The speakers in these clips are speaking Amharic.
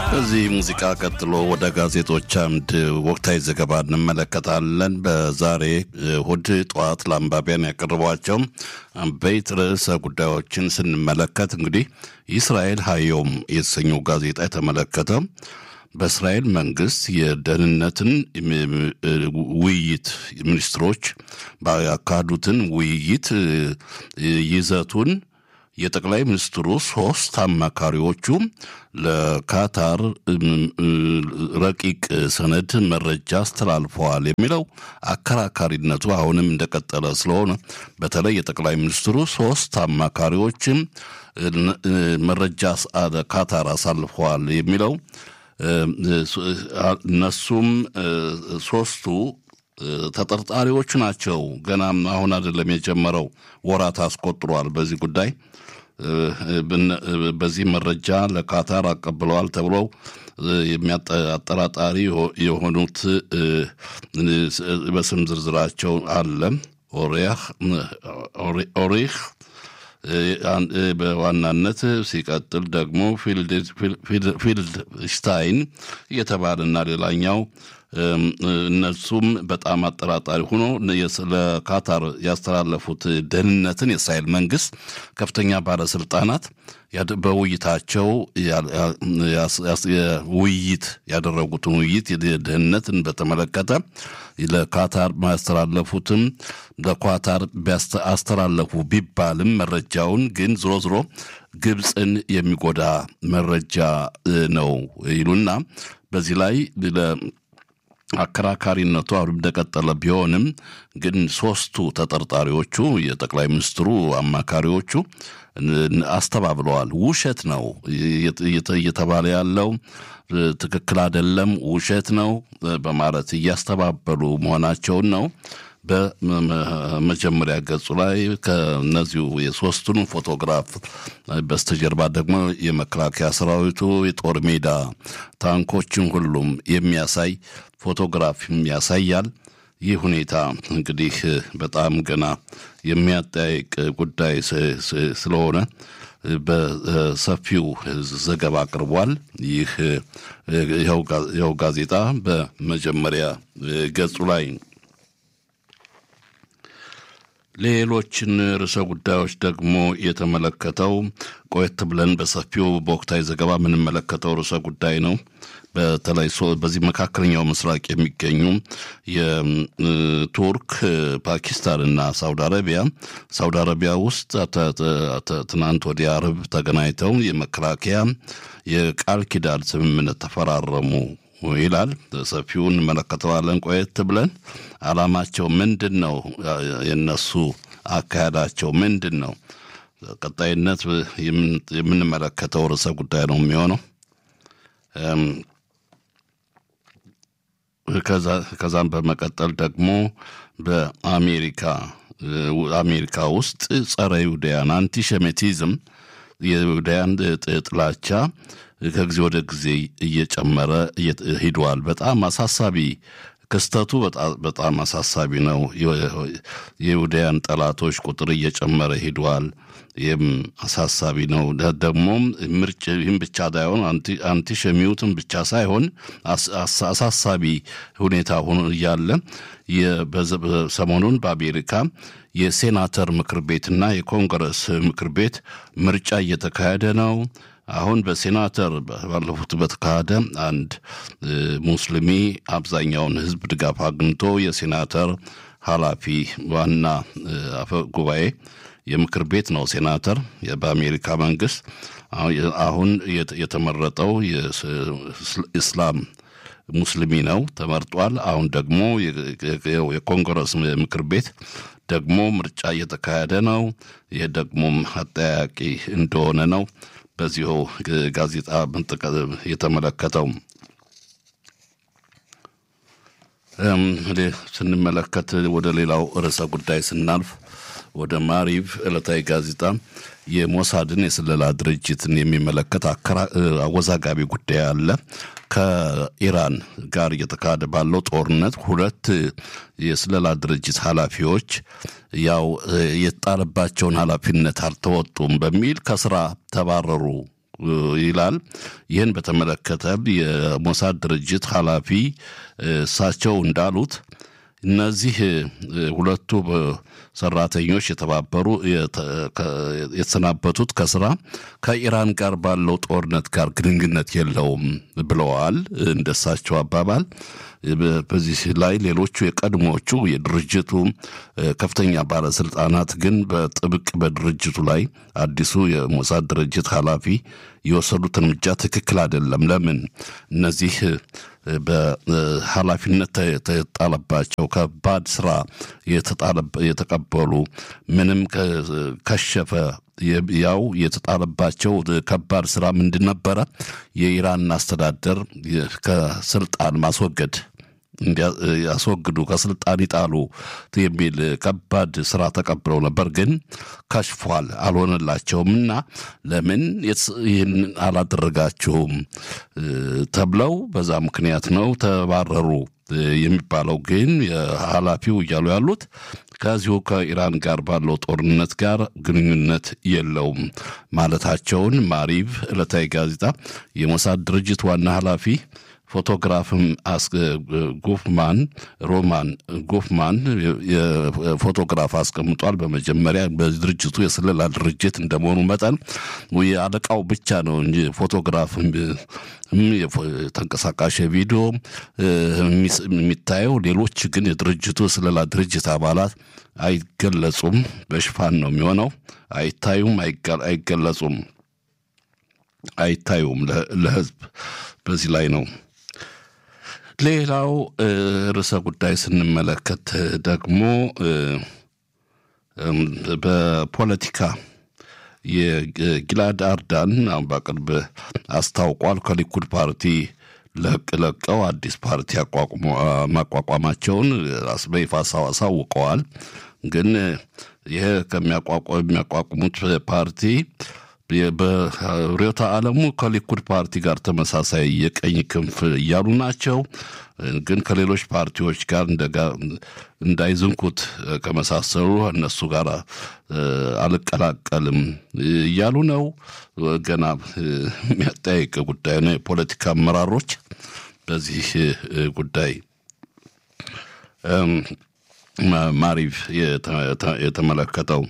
ከዚህ ሙዚቃ ቀጥሎ ወደ ጋዜጦች አምድ ወቅታዊ ዘገባ እንመለከታለን። በዛሬ እሁድ ጠዋት ለአንባቢያን ያቀረቧቸው አበይት ርዕሰ ጉዳዮችን ስንመለከት እንግዲህ የእስራኤል ሀዮም የተሰኘው ጋዜጣ የተመለከተ በእስራኤል መንግስት የደህንነትን ውይይት ሚኒስትሮች ያካሄዱትን ውይይት ይዘቱን የጠቅላይ ሚኒስትሩ ሶስት አማካሪዎቹ ለካታር ረቂቅ ሰነድ መረጃ አስተላልፈዋል የሚለው አከራካሪነቱ አሁንም እንደቀጠለ ስለሆነ በተለይ የጠቅላይ ሚኒስትሩ ሶስት አማካሪዎችም መረጃ ካታር አሳልፈዋል የሚለው እነሱም ሶስቱ ተጠርጣሪዎች ናቸው። ገና አሁን አይደለም የጀመረው፣ ወራት አስቆጥሯል። በዚህ ጉዳይ በዚህ መረጃ ለካታር አቀብለዋል ተብለው አጠራጣሪ የሆኑት በስም ዝርዝራቸው አለ። ኦሪህ በዋናነት ሲቀጥል ደግሞ ፊልድ ሽታይን እየተባለና ሌላኛው እነሱም በጣም አጠራጣሪ ሆኖ ለካታር ያስተላለፉት ደህንነትን የእስራኤል መንግስት ከፍተኛ ባለስልጣናት በውይይታቸው ውይይት ያደረጉትን ውይይት ደህንነትን በተመለከተ ለካታር ያስተላለፉትም ለኳታር አስተላለፉ ቢባልም መረጃውን ግን ዝሮ ዝሮ ግብፅን የሚጎዳ መረጃ ነው ይሉና በዚህ ላይ አከራካሪነቱ አሁንም እንደቀጠለ ቢሆንም ግን ሶስቱ ተጠርጣሪዎቹ የጠቅላይ ሚኒስትሩ አማካሪዎቹ አስተባብለዋል። ውሸት ነው እየተባለ ያለው ትክክል አይደለም፣ ውሸት ነው በማለት እያስተባበሉ መሆናቸውን ነው። በመጀመሪያ ገጹ ላይ ከነዚሁ የሶስቱን ፎቶግራፍ በስተጀርባ ደግሞ የመከላከያ ሰራዊቱ የጦር ሜዳ ታንኮችን ሁሉም የሚያሳይ ፎቶግራፍም ያሳያል። ይህ ሁኔታ እንግዲህ በጣም ገና የሚያጠያይቅ ጉዳይ ስለሆነ በሰፊው ዘገባ አቅርቧል። ይህ ይኸው ጋዜጣ በመጀመሪያ ገጹ ላይ ሌሎችን ርዕሰ ጉዳዮች ደግሞ የተመለከተው ቆየት ብለን በሰፊው በወቅታዊ ዘገባ የምንመለከተው ርዕሰ ጉዳይ ነው። በተለይ በዚህ መካከለኛው ምስራቅ የሚገኙ የቱርክ፣ ፓኪስታንና ሳውዲ አረቢያ ሳውዲ አረቢያ ውስጥ ትናንት ወዲያ አርብ ተገናኝተው የመከላከያ የቃል ኪዳን ስምምነት ተፈራረሙ ይላል። ሰፊውን እንመለከተዋለን ቆየት ብለን። አላማቸው ምንድን ነው? የነሱ አካሄዳቸው ምንድን ነው? ቀጣይነት የምንመለከተው ርዕሰ ጉዳይ ነው የሚሆነው። ከዛም በመቀጠል ደግሞ በአሜሪካ አሜሪካ ውስጥ ጸረ ይሁዳያን አንቲሸሜቲዝም የይሁዳያን ጥላቻ ከጊዜ ወደ ጊዜ እየጨመረ ሂዷል። በጣም አሳሳቢ ክስተቱ በጣም አሳሳቢ ነው። የይሁዳያን ጠላቶች ቁጥር እየጨመረ ሂዷል። ይህም አሳሳቢ ነው። ደግሞም ምርጭ ይህም ብቻ ሳይሆን አንቲሸሚዩትም ብቻ ሳይሆን አሳሳቢ ሁኔታ ሆኖ እያለ ሰሞኑን በአሜሪካ የሴናተር ምክር ቤትና የኮንግረስ ምክር ቤት ምርጫ እየተካሄደ ነው። አሁን በሴናተር ባለፉት በተካሄደ አንድ ሙስሊሚ አብዛኛውን ሕዝብ ድጋፍ አግኝቶ የሴናተር ኃላፊ ዋና አፈ ጉባኤ የምክር ቤት ነው ሴናተር በአሜሪካ መንግስት አሁን የተመረጠው የእስላም ሙስሊሚ ነው ተመርጧል። አሁን ደግሞ የኮንግረስ ምክር ቤት ደግሞ ምርጫ እየተካሄደ ነው። ይህ ደግሞም አጠያቂ እንደሆነ ነው በዚሁ ጋዜጣ የተመለከተው። ስንመለከት ወደ ሌላው ርዕሰ ጉዳይ ስናልፍ ወደ ማሪቭ ዕለታዊ ጋዜጣ የሞሳድን የስለላ ድርጅትን የሚመለከት አወዛጋቢ ጉዳይ አለ። ከኢራን ጋር እየተካሄደ ባለው ጦርነት ሁለት የስለላ ድርጅት ኃላፊዎች ያው የተጣለባቸውን ኃላፊነት አልተወጡም በሚል ከስራ ተባረሩ ይላል። ይህን በተመለከተ የሞሳድ ድርጅት ኃላፊ እሳቸው እንዳሉት እነዚህ ሁለቱ ሰራተኞች የተባበሩ የተሰናበቱት ከስራ ከኢራን ጋር ባለው ጦርነት ጋር ግንኙነት የለውም ብለዋል። እንደሳቸው አባባል በዚህ ላይ ሌሎቹ የቀድሞቹ የድርጅቱ ከፍተኛ ባለስልጣናት ግን በጥብቅ በድርጅቱ ላይ አዲሱ የሞሳድ ድርጅት ኃላፊ የወሰዱት እርምጃ ትክክል አይደለም። ለምን እነዚህ በኃላፊነት የተጣለባቸው ከባድ ስራ የተቀበሉ ምንም ከሸፈ ያው የተጣለባቸው ከባድ ስራ ምንድን ነበረ? የኢራን አስተዳደር ከስልጣን ማስወገድ ያስወግዱ ከስልጣን ይጣሉ የሚል ከባድ ስራ ተቀብለው ነበር። ግን ከሽፏል፣ አልሆነላቸውም እና ለምን ይህን አላደረጋችሁም ተብለው በዛ ምክንያት ነው ተባረሩ የሚባለው። ግን ኃላፊው እያሉ ያሉት ከዚሁ ከኢራን ጋር ባለው ጦርነት ጋር ግንኙነት የለውም ማለታቸውን ማሪቭ ዕለታዊ ጋዜጣ የሞሳድ ድርጅት ዋና ኃላፊ ፎቶግራፍም ጉፍማን ሮማን ጉፍማን የፎቶግራፍ አስቀምጧል። በመጀመሪያ በድርጅቱ የስለላ ድርጅት እንደመሆኑ መጠን የአለቃው ብቻ ነው እንጂ ፎቶግራፍ ተንቀሳቃሽ ቪዲዮ የሚታየው ሌሎች ግን የድርጅቱ የስለላ ድርጅት አባላት አይገለጹም። በሽፋን ነው የሚሆነው። አይታዩም፣ አይገለጹም፣ አይታዩም ለህዝብ በዚህ ላይ ነው። ሌላው ርዕሰ ጉዳይ ስንመለከት ደግሞ በፖለቲካ የጊላድ አርዳን አሁን በቅርብ አስታውቋል ከሊኩድ ፓርቲ ለቅ ለቀው አዲስ ፓርቲ ማቋቋማቸውን በይፋ አሳውቀዋል። ግን ይህ ከሚያቋቁሙት ፓርቲ በርዕዮተ ዓለሙ ከሊኩድ ፓርቲ ጋር ተመሳሳይ የቀኝ ክንፍ እያሉ ናቸው። ግን ከሌሎች ፓርቲዎች ጋር እንዳይዝንኩት ከመሳሰሉ እነሱ ጋር አልቀላቀልም እያሉ ነው። ገና የሚያጠያይቅ ጉዳይ ነው። የፖለቲካ አመራሮች በዚህ ጉዳይ ማሪቭ የተመለከተው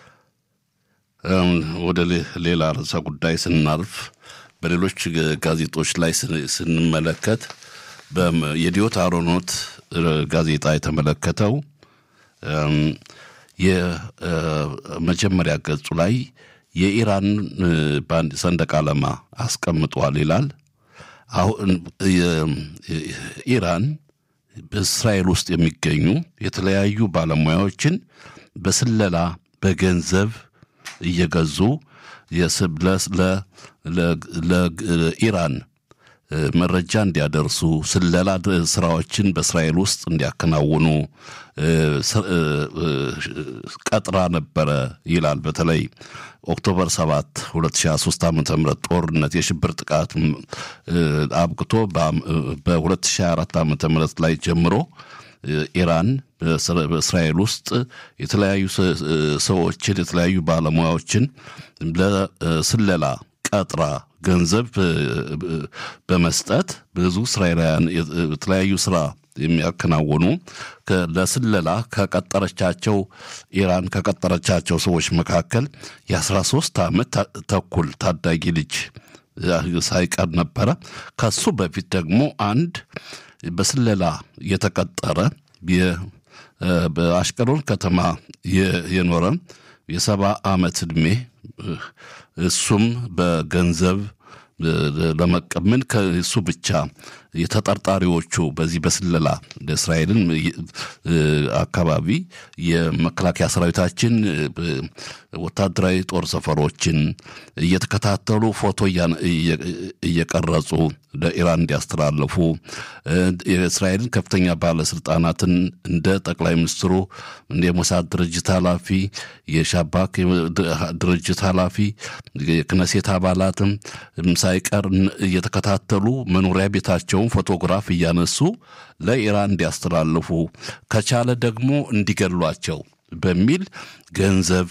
ወደ ሌላ ርዕሰ ጉዳይ ስናልፍ በሌሎች ጋዜጦች ላይ ስንመለከት የዲዮት አሮኖት ጋዜጣ የተመለከተው የመጀመሪያ ገጹ ላይ የኢራን ባንድ ሰንደቅ ዓላማ አስቀምጧል ይላል። አሁን ኢራን በእስራኤል ውስጥ የሚገኙ የተለያዩ ባለሙያዎችን በስለላ በገንዘብ እየገዙ ለኢራን መረጃ እንዲያደርሱ ስለላ ስራዎችን በእስራኤል ውስጥ እንዲያከናውኑ ቀጥራ ነበረ ይላል። በተለይ ኦክቶበር 7 2023 ዓ ም ጦርነት የሽብር ጥቃት አብቅቶ በ2024 ዓ ም ላይ ጀምሮ ኢራን በእስራኤል ውስጥ የተለያዩ ሰዎችን የተለያዩ ባለሙያዎችን ለስለላ ቀጥራ ገንዘብ በመስጠት ብዙ እስራኤላውያን የተለያዩ ስራ የሚያከናውኑ ለስለላ ከቀጠረቻቸው ኢራን ከቀጠረቻቸው ሰዎች መካከል የ13 ዓመት ተኩል ታዳጊ ልጅ ሳይቀር ነበረ። ከሱ በፊት ደግሞ አንድ በስለላ የተቀጠረ በአሽቀሎን ከተማ የኖረ የሰባ ዓመት ዕድሜ እሱም በገንዘብ ለመቀምን ከእሱ ብቻ የተጠርጣሪዎቹ በዚህ በስለላ ለእስራኤልን አካባቢ የመከላከያ ሰራዊታችን ወታደራዊ ጦር ሰፈሮችን እየተከታተሉ ፎቶ እየቀረጹ ለኢራን እንዲያስተላልፉ የእስራኤልን ከፍተኛ ባለስልጣናትን እንደ ጠቅላይ ሚኒስትሩ እንደ የሞሳድ ድርጅት ኃላፊ፣ የሻባክ ድርጅት ኃላፊ፣ የክነሴት አባላትም ሳይቀር እየተከታተሉ መኖሪያ ቤታቸውን ፎቶግራፍ እያነሱ ለኢራን እንዲያስተላልፉ ከቻለ ደግሞ እንዲገሏቸው በሚል ገንዘብ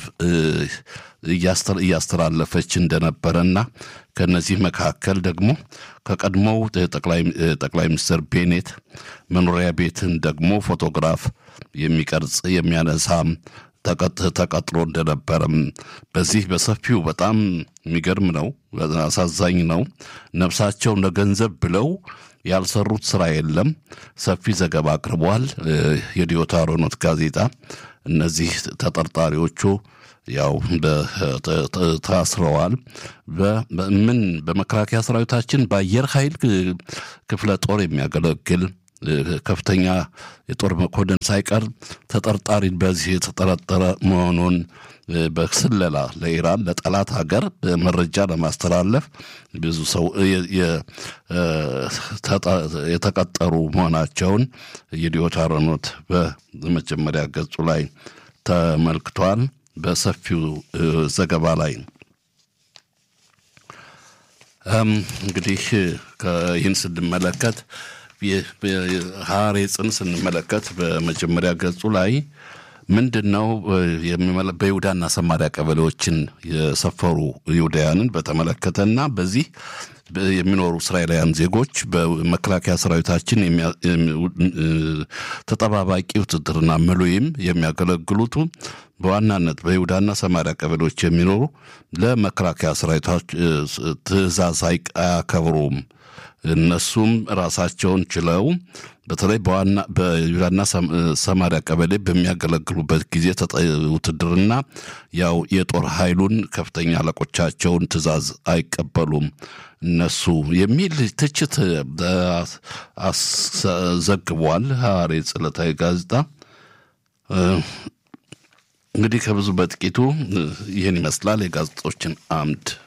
እያስተላለፈች እንደነበረና ከነዚህ መካከል ደግሞ ከቀድሞው ጠቅላይ ሚኒስትር ቤኔት መኖሪያ ቤትን ደግሞ ፎቶግራፍ የሚቀርጽ የሚያነሳ ተቀጥሮ እንደነበረም በዚህ በሰፊው በጣም የሚገርም ነው። አሳዛኝ ነው። ነፍሳቸው ለገንዘብ ብለው ያልሰሩት ስራ የለም። ሰፊ ዘገባ አቅርቧል የዲዮታ ሮኖት ጋዜጣ። እነዚህ ተጠርጣሪዎቹ ያው ታስረዋል። ምን በመከላከያ ሰራዊታችን በአየር ኃይል ክፍለ ጦር የሚያገለግል ከፍተኛ የጦር መኮንን ሳይቀር ተጠርጣሪ በዚህ የተጠረጠረ መሆኑን በስለላ ለኢራን ለጠላት ሀገር መረጃ ለማስተላለፍ ብዙ ሰው የተቀጠሩ መሆናቸውን የዲዮታ ሮኖት በመጀመሪያ ገጹ ላይ ተመልክቷል። በሰፊው ዘገባ ላይ እንግዲህ ይህን ስንመለከት ሐሬጽን ስንመለከት በመጀመሪያ ገጹ ላይ ምንድን ነው በይሁዳና ሰማሪያ ቀበሌዎችን የሰፈሩ ይሁዳያንን በተመለከተና በዚህ የሚኖሩ እስራኤላውያን ዜጎች በመከላከያ ሰራዊታችን ተጠባባቂ ውትድርና ምሉይም የሚያገለግሉቱ በዋናነት በይሁዳና ሰማሪያ ቀበሌዎች የሚኖሩ ለመከላከያ ሰራዊቶች ትዕዛዝ አያከብሩም። እነሱም ራሳቸውን ችለው በተለይ በዋና በይሁዳና ሰማሪያ ቀበሌ በሚያገለግሉበት ጊዜ ውትድርና ያው የጦር ኃይሉን ከፍተኛ አለቆቻቸውን ትዕዛዝ አይቀበሉም እነሱ የሚል ትችት ዘግቧል ሐሬጽ ዕለታዊ ጋዜጣ። እንግዲህ ከብዙ በጥቂቱ ይህን ይመስላል የጋዜጦችን አምድ